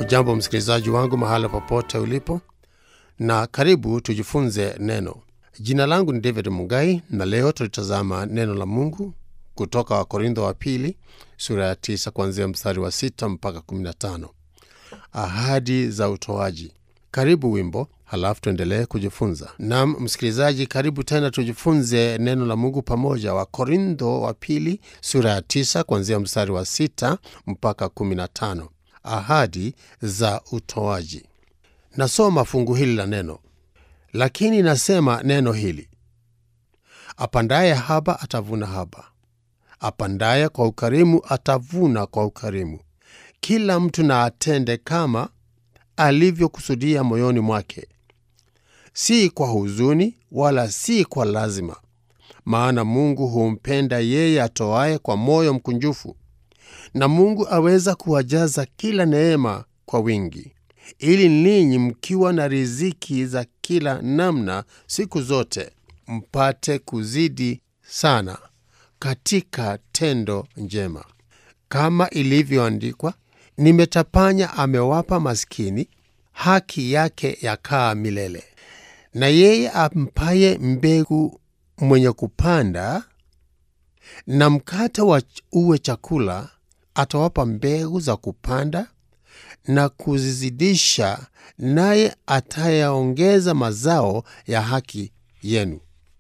Hujambo msikilizaji wangu mahala popote ulipo, na karibu tujifunze neno. Jina langu ni David Mugai, na leo tulitazama neno la Mungu kutoka Wakorintho wa pili sura ya tisa kuanzia mstari wa sita mpaka kumi na tano. Ahadi za utoaji. Karibu wimbo, halafu tuendelee kujifunza. Nam msikilizaji, karibu tena tujifunze neno la Mungu pamoja. Wakorintho wa pili sura ya tisa kuanzia mstari wa sita mpaka kumi na tano. Ahadi za utoaji. Nasoma fungu hili la neno, lakini nasema neno hili, apandaye haba atavuna haba, apandaye kwa ukarimu atavuna kwa ukarimu. Kila mtu na atende kama alivyokusudia moyoni mwake, si kwa huzuni wala si kwa lazima, maana Mungu humpenda yeye atoaye kwa moyo mkunjufu. Na Mungu aweza kuwajaza kila neema kwa wingi, ili ninyi mkiwa na riziki za kila namna siku zote mpate kuzidi sana katika tendo njema, kama ilivyoandikwa, nimetapanya amewapa maskini, haki yake yakaa milele. Na yeye ampaye mbegu mwenye kupanda na mkate wa uwe chakula atawapa mbegu za kupanda na kuzizidisha, naye atayaongeza mazao ya haki yenu.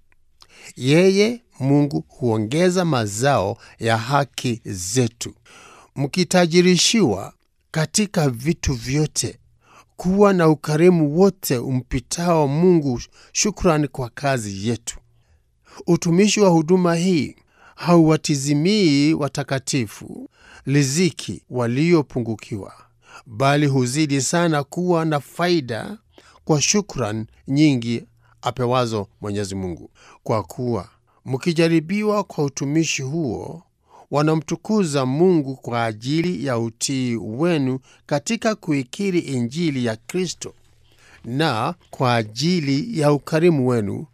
Yeye Mungu huongeza mazao ya haki zetu, mkitajirishiwa katika vitu vyote, kuwa na ukarimu wote umpitao Mungu, shukrani kwa kazi yetu. Utumishi wa huduma hii hauwatizimii watakatifu riziki waliopungukiwa, bali huzidi sana kuwa na faida kwa shukran nyingi apewazo Mwenyezi Mungu. Kwa kuwa mkijaribiwa kwa utumishi huo, wanamtukuza Mungu kwa ajili ya utii wenu katika kuikiri Injili ya Kristo, na kwa ajili ya ukarimu wenu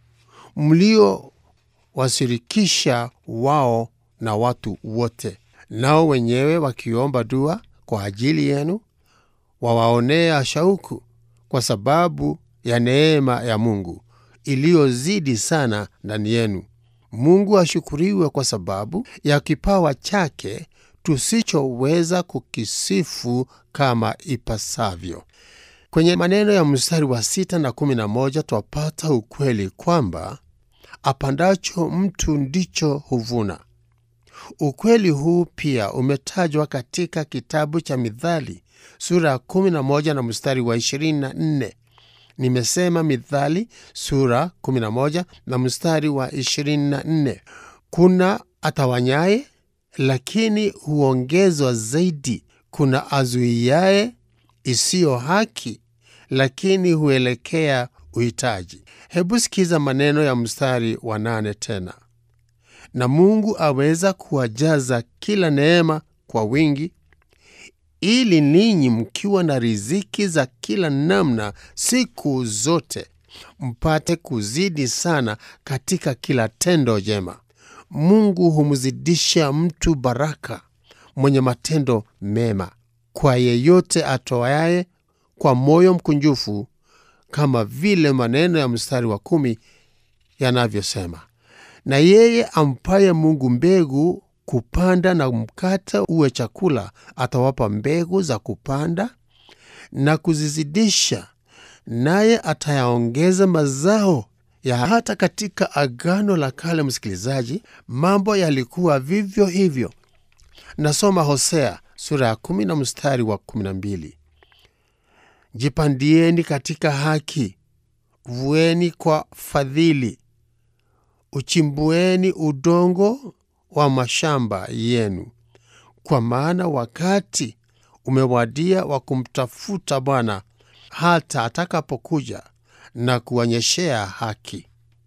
mliowashirikisha wao na watu wote nao wenyewe wakiomba dua kwa ajili yenu, wawaonea shauku kwa sababu ya neema ya Mungu iliyozidi sana ndani yenu. Mungu ashukuriwe kwa sababu ya kipawa chake tusichoweza kukisifu kama ipasavyo. Kwenye maneno ya mstari wa sita na kumi na moja twapata ukweli kwamba apandacho mtu ndicho huvuna. Ukweli huu pia umetajwa katika kitabu cha Mithali sura ya 11 na mstari wa 24. Nimesema Mithali sura 11 na mstari wa 24. Kuna atawanyaye lakini huongezwa zaidi, kuna azuiaye isiyo haki lakini huelekea uhitaji. Hebu sikiza maneno ya mstari wa nane tena na Mungu aweza kuwajaza kila neema kwa wingi, ili ninyi mkiwa na riziki za kila namna siku zote mpate kuzidi sana katika kila tendo jema. Mungu humzidisha mtu baraka mwenye matendo mema, kwa yeyote atoaye kwa moyo mkunjufu, kama vile maneno ya mstari wa kumi yanavyosema na yeye ampaye Mungu mbegu kupanda na mkate uwe chakula, atawapa mbegu za kupanda na kuzizidisha, naye atayaongeza mazao ya hata. Katika Agano la Kale, msikilizaji, mambo yalikuwa vivyo hivyo. Nasoma Hosea sura ya kumi na mstari wa kumi na mbili jipandieni katika haki, vueni kwa fadhili uchimbueni udongo wa mashamba yenu, kwa maana wakati umewadia wa kumtafuta Bwana hata atakapokuja na kuonyeshea haki.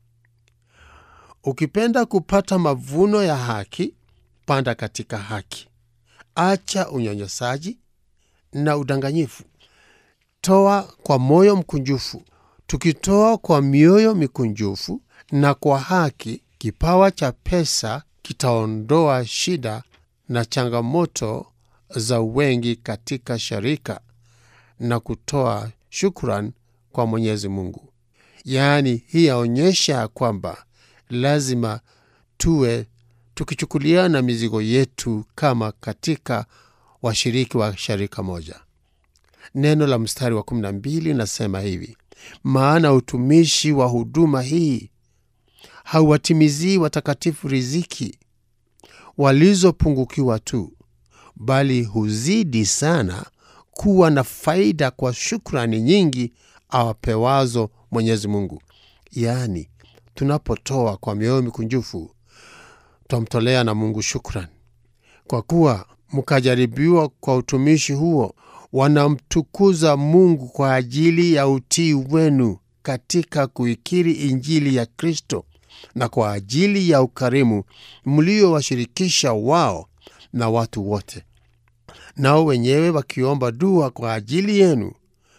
Ukipenda kupata mavuno ya haki, panda katika haki, acha unyanyasaji na udanganyifu, toa kwa moyo mkunjufu. Tukitoa kwa mioyo mikunjufu na kwa haki, kipawa cha pesa kitaondoa shida na changamoto za wengi katika sharika na kutoa shukran kwa Mwenyezi Mungu. Yaani, hii yaonyesha kwamba lazima tuwe tukichukuliana mizigo yetu kama katika washiriki wa sharika moja. Neno la mstari wa 12 linasema hivi: maana utumishi wa huduma hii hauwatimizii watakatifu riziki walizopungukiwa tu, bali huzidi sana kuwa na faida kwa shukrani nyingi awapewazo Mwenyezi Mungu. Yaani, tunapotoa kwa mioyo mikunjufu, twamtolea na Mungu shukrani, kwa kuwa mkajaribiwa kwa utumishi huo. Wanamtukuza Mungu kwa ajili ya utii wenu katika kuikiri Injili ya Kristo na kwa ajili ya ukarimu mliowashirikisha wao na watu wote. Nao wenyewe wakiomba dua kwa ajili yenu,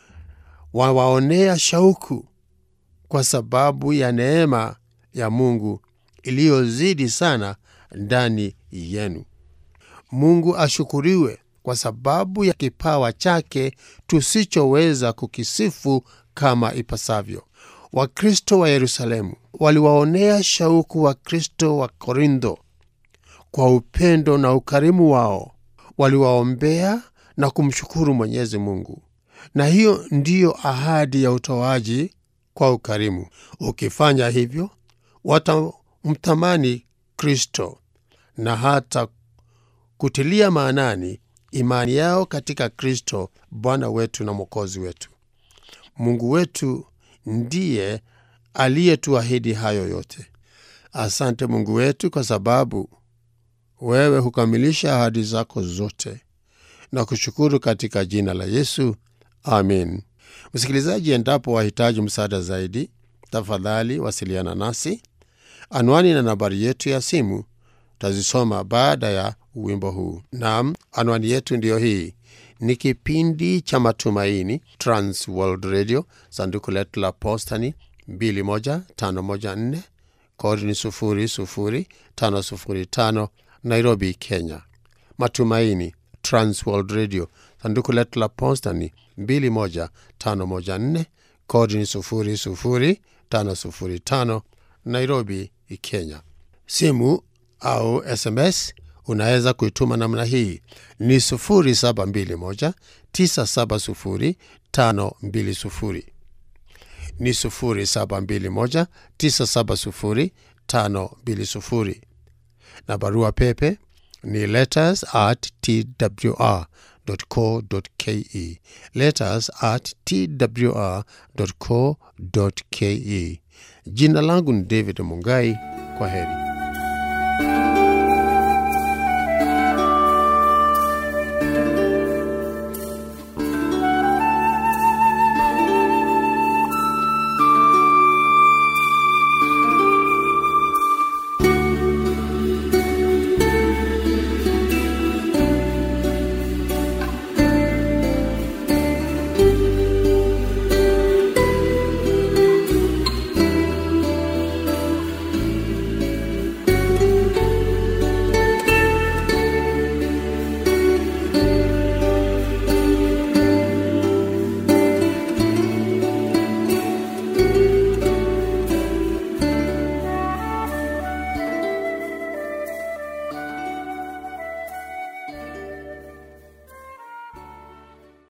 wawaonea shauku kwa sababu ya neema ya Mungu iliyozidi sana ndani yenu. Mungu ashukuriwe kwa sababu ya kipawa chake tusichoweza kukisifu kama ipasavyo. Wakristo wa Yerusalemu waliwaonea shauku Wakristo wa Korintho kwa upendo na ukarimu wao. Waliwaombea na kumshukuru Mwenyezi Mungu, na hiyo ndiyo ahadi ya utoaji kwa ukarimu. Ukifanya hivyo, watamtamani Kristo na hata kutilia maanani imani yao katika Kristo Bwana wetu na Mwokozi wetu. Mungu wetu ndiye aliyetuahidi hayo yote. Asante Mungu wetu, kwa sababu wewe hukamilisha ahadi zako zote, na kushukuru katika jina la Yesu, amin. Msikilizaji, endapo wahitaji msaada zaidi, tafadhali wasiliana nasi. Anwani na nambari yetu ya simu tazisoma baada ya wimbo huu. Naam, anwani yetu ndiyo hii. Ni kipindi cha Matumaini, Trans World Radio, sanduku letu la posta ni 21514 kodi ni 00505 Nairobi, Kenya. Matumaini, Trans World Radio, sanduku letu la posta ni 21514 kodi ni 00505 Nairobi, Kenya. Simu au SMS unaweza kuituma namna hii ni 0721 970 520 ni 0721 970 520 na barua pepe ni letters at twr co ke letters at twr co ke. Jina langu ni David Mungai. Kwa heri.